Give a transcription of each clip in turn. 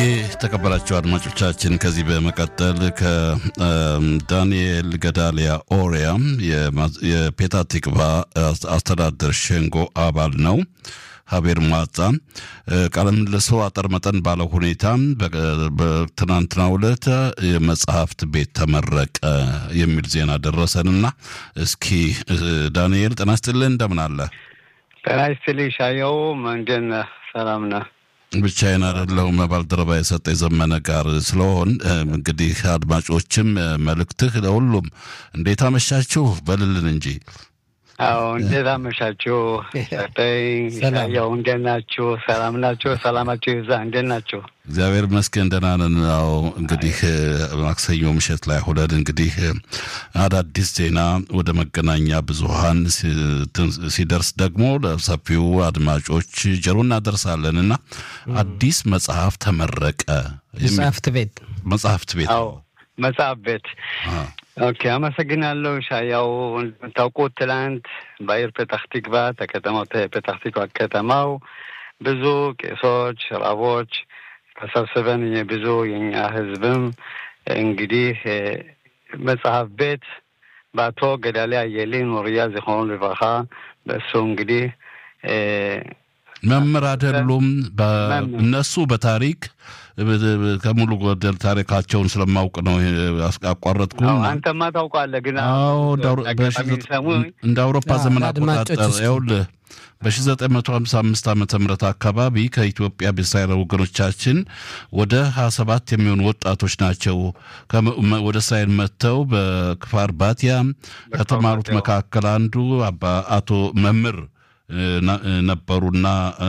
የተከበራቸው አድማጮቻችን ከዚህ በመቀጠል ከዳንኤል ገዳሊያ ኦሪያ የፔታ ቲክቫ አስተዳደር ሸንጎ አባል ነው። ሀቤር ማጻ ቃለ ምልልሱ አጠር መጠን ባለው ሁኔታ በትናንትናው ዕለት የመጽሐፍት ቤት ተመረቀ የሚል ዜና ደረሰንና እስኪ ዳንኤል ጤና ይስጥልኝ፣ እንደምን አለ? ጤና ይስጥልኝ ሻየው፣ እንደምን ነህ? ሰላም ነህ? ብቻዬን አይደለሁም። ባልደረባ የሰጠ የዘመነ ጋር ስለሆን እንግዲህ አድማጮችም መልእክትህ ለሁሉም እንዴት አመሻችሁ በልልን እንጂ አዎ እንዴት አመሻችሁ? ሰጠኝ ሻየው፣ እንዴት ናችሁ? ሰላም ናችሁ? ሰላማችሁ ይብዛ። እንዴት ናችሁ? እግዚአብሔር ይመስገን ደህና ነን። ያው እንግዲህ ማክሰኞ ምሽት ላይ ሁለን እንግዲህ አዳዲስ ዜና ወደ መገናኛ ብዙኃን ሲደርስ ደግሞ ለሰፊው አድማጮች ጀሮ እናደርሳለን እና አዲስ መጽሐፍ ተመረቀ። መጽሐፍት ቤት መጽሐፍት ቤት አዎ መጽሐፍ ቤት ኦኬ፣ አመሰግናለሁ ሻያው። እንደምታውቁት ትላንት በአየር ፔታህ ቲክቫ ተከተማው ፔታህ ቲክቫ ከተማው ብዙ ቄሶች፣ ራቦች ተሰብስበን ብዙ የኛ ህዝብም እንግዲህ መጽሐፍ ቤት በአቶ ገዳሊያ የሊ ኑርያ ዝሆኑ ልባኻ በእሱ እንግዲህ መምህር አይደሉም። እነሱ በታሪክ ከሙሉ ጎደል ታሪካቸውን ስለማውቅ ነው አቋረጥኩ። አንተማ ታውቃለህ። ግን እንደ አውሮፓ ዘመን አቆጣጠር ይኸውልህ በ1955 ዓ ም አካባቢ ከኢትዮጵያ በእስራኤል ወገኖቻችን ወደ 27 የሚሆኑ ወጣቶች ናቸው ወደ እስራኤል መጥተው በክፋር ባቲያ ከተማሩት መካከል አንዱ አቶ መምህር ነበሩና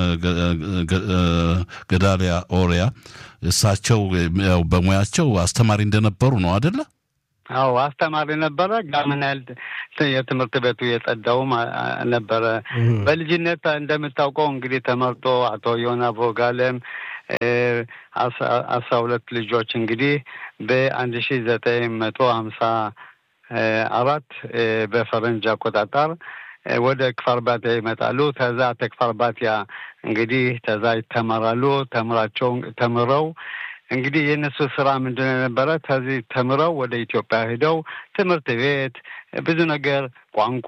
ገዳሊያ ኦሪያ እሳቸው በሙያቸው አስተማሪ እንደነበሩ ነው አደለ? አዎ አስተማሪ ነበረ። ጋምናል የትምህርት ቤቱ የጸዳውም ነበረ። በልጅነት እንደምታውቀው እንግዲህ ተመርጦ አቶ ዮና ቦጋለም አስራ ሁለት ልጆች እንግዲህ በአንድ ሺ ዘጠኝ መቶ ሀምሳ አራት በፈረንጅ አቆጣጠር ወደ ክፋር ባቲያ ይመጣሉ። ተዛ ተክፋር ባቲያ እንግዲህ ተዛ ይተመራሉ። ተምራቸው ተምረው እንግዲህ የእነሱ ስራ ምንድን ነበረ? ከዚህ ተምረው ወደ ኢትዮጵያ ሄደው ትምህርት ቤት ብዙ ነገር ቋንቋ፣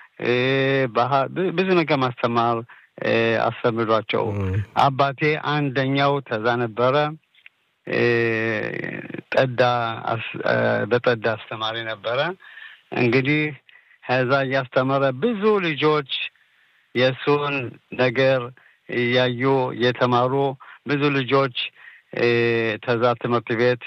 ብዙ ነገር ማስተማር አስተምሯቸው። አባቴ አንደኛው ተዛ ነበረ። ጠዳ በጠዳ አስተማሪ ነበረ እንግዲህ ከዛ እያስተማረ ብዙ ልጆች የእሱን ነገር እያዩ የተማሩ ብዙ ልጆች ተዛ ትምህርት ቤት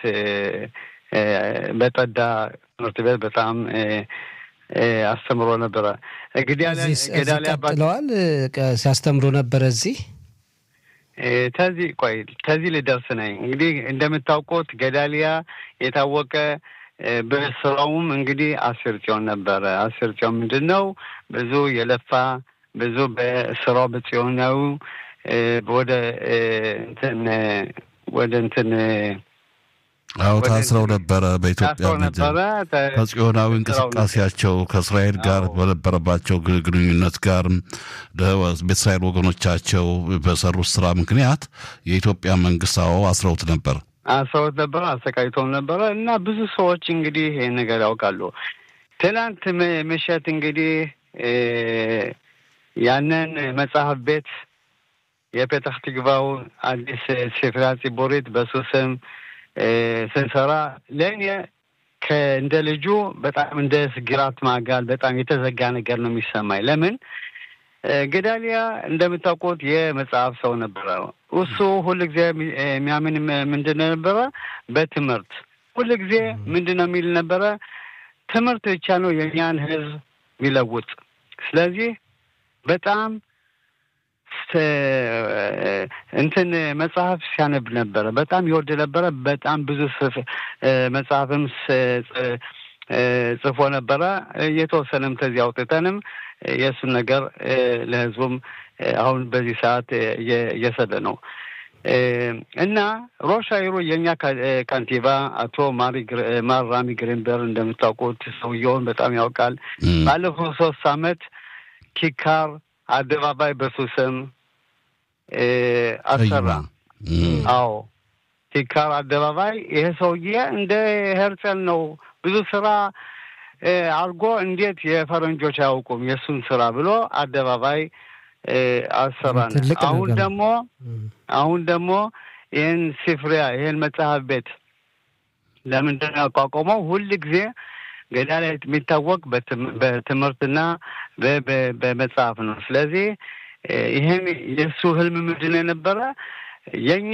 በጠዳ ትምህርት ቤት በጣም አስተምሮ ነበረ። ገዳሊያ ቀጥለዋል ሲያስተምሩ ነበረ። እዚህ ተዚህ ቆይ ተዚህ ልደርስ ነኝ። እንግዲህ እንደምታውቁት ገዳሊያ የታወቀ በስራውም እንግዲህ አስር ጽዮን ነበረ። አስር ጽዮን ምንድን ነው? ብዙ የለፋ ብዙ በስራው በጽዮናዊ ወደ እንትን ወደ እንትን አዎ ታስረው ነበረ። በኢትዮጵያ ነበረ ከጽዮናዊ እንቅስቃሴያቸው ከእስራኤል ጋር በነበረባቸው ግንኙነት ጋር በእስራኤል ወገኖቻቸው በሰሩት ስራ ምክንያት የኢትዮጵያ መንግስት አዎ አስረውት ነበር አስረውት ነበረ፣ አሰቃይተውም ነበረ እና ብዙ ሰዎች እንግዲህ ይህን ነገር ያውቃሉ። ትናንት ምሽት እንግዲህ ያንን መጽሐፍ ቤት የፔታህ ቲክቫው አዲስ ስፍራ ፂቦሪት በሱ ስም ስንሰራ ለእኔ እንደ ልጁ በጣም እንደ ግራት ማጋል በጣም የተዘጋ ነገር ነው የሚሰማኝ። ለምን ገዳሊያ እንደምታውቁት የመጽሐፍ ሰው ነበረ። እሱ ሁል ጊዜ የሚያምን ምንድን ነው ነበረ? በትምህርት ሁል ጊዜ ምንድን ነው የሚል ነበረ? ትምህርት ብቻ ነው የእኛን ህዝብ የሚለውጥ። ስለዚህ በጣም እንትን መጽሐፍ ሲያነብ ነበረ። በጣም ይወድ ነበረ። በጣም ብዙ መጽሐፍም ጽፎ ነበረ። የተወሰነም ተዚህ አውጥተንም የእሱን ነገር ለህዝቡም አሁን በዚህ ሰዓት እየሰደ ነው እና ሮሽ አይሩ የእኛ ካንቲባ አቶ ማር ራሚ ግሪንበር እንደምታውቁት ሰውየውን በጣም ያውቃል። ባለፈው ሶስት አመት ኪካር አደባባይ በሱ ስም አሰራ። አዎ ቲካር አደባባይ ይሄ ሰውዬ እንደ ሄርጸል ነው ብዙ ስራ አድርጎ እንዴት የፈረንጆች አያውቁም የእሱን ስራ ብሎ አደባባይ አሰራን። አሁን ደግሞ አሁን ደግሞ ይህን ሲፍሪያ ይህን መጽሐፍ ቤት ለምንድን ነው ያቋቋመው? ሁል ጊዜ ገዳ ላይ የሚታወቅ በትምህርትና በመጽሐፍ ነው። ስለዚህ ይህን የእሱ ህልም ምንድን ነው የነበረ የእኛ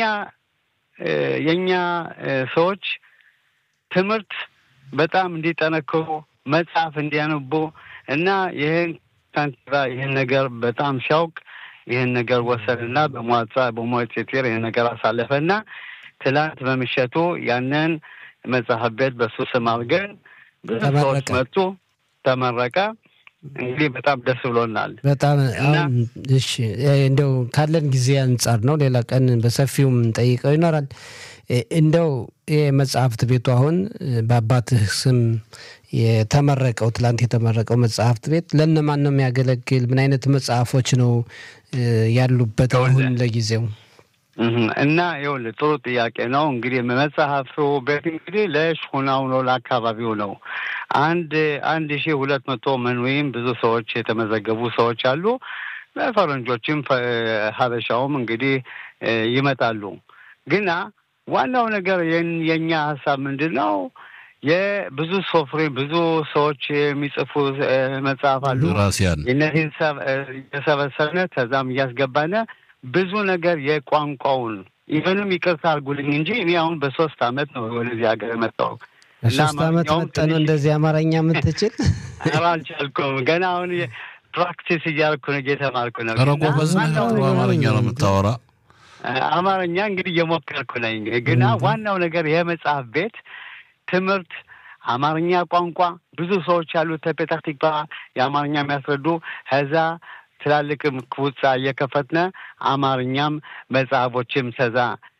የእኛ ሰዎች ትምህርት በጣም እንዲጠነክሩ መጽሐፍ እንዲያነቡ እና ይህን ካንቲባ ይህን ነገር በጣም ሲያውቅ ይህን ነገር ወሰንና በሟጻ በሞቴቴር ይህን ነገር አሳለፈና ትላንት በምሸቱ ያንን መጽሐፍ ቤት በሱ ስም አድርገን ብዙ ሰዎች መጡ፣ ተመረቀ። እንግዲህ በጣም ደስ ብሎናል። በጣም አሁን እሺ፣ እንደው ካለን ጊዜ አንጻር ነው። ሌላ ቀን በሰፊውም ጠይቀው ይኖራል። እንደው የመጽሐፍት ቤቱ አሁን በአባትህ ስም የተመረቀው ትላንት የተመረቀው መጽሐፍት ቤት ለእነማን ነው የሚያገለግል? ምን አይነት መጽሐፎች ነው ያሉበት አሁን ለጊዜው? እና ይኸውልህ ጥሩ ጥያቄ ነው። እንግዲህ መጽሐፉ ቤት እንግዲህ ለሽሁናው ነው ለአካባቢው ነው። አንድ አንድ ሺህ ሁለት መቶ ምን ወይም ብዙ ሰዎች የተመዘገቡ ሰዎች አሉ። ፈረንጆችም ሀበሻውም እንግዲህ ይመጣሉ። ግና ዋናው ነገር የእኛ ሀሳብ ምንድን ነው? የብዙ ሶፍሬ ብዙ ሰዎች የሚጽፉ መጽሐፍ አሉ። ራሲያን እነዚህን የሰበሰብነ ከዛም እያስገባነ ብዙ ነገር የቋንቋውን ኢቨንም ይቅርታ አድርጉልኝ እንጂ እኔ አሁን በሶስት አመት ነው ወደዚህ ሀገር የመጣው። ሶስት አመት መጠኑ እንደዚህ አማርኛ የምትችል ኧረ አልቻልኩም። ገና አሁን ፕራክቲስ እያደረኩ ነው፣ እየተማርኩ ነው። ኧረ ጎበዝ ነህ። ጥሩ አማርኛ ነው የምታወራ። አማርኛ እንግዲህ እየሞከርኩ ነኝ። ግና ዋናው ነገር የመጽሐፍ ቤት ትምህርት አማርኛ ቋንቋ ብዙ ሰዎች ያሉት ተፔታህ ቲክቫ የአማርኛ የሚያስረዱ ከዛ ትላልቅም ክቡጻ እየከፈትነ አማርኛም መጽሐፎችም ተዛ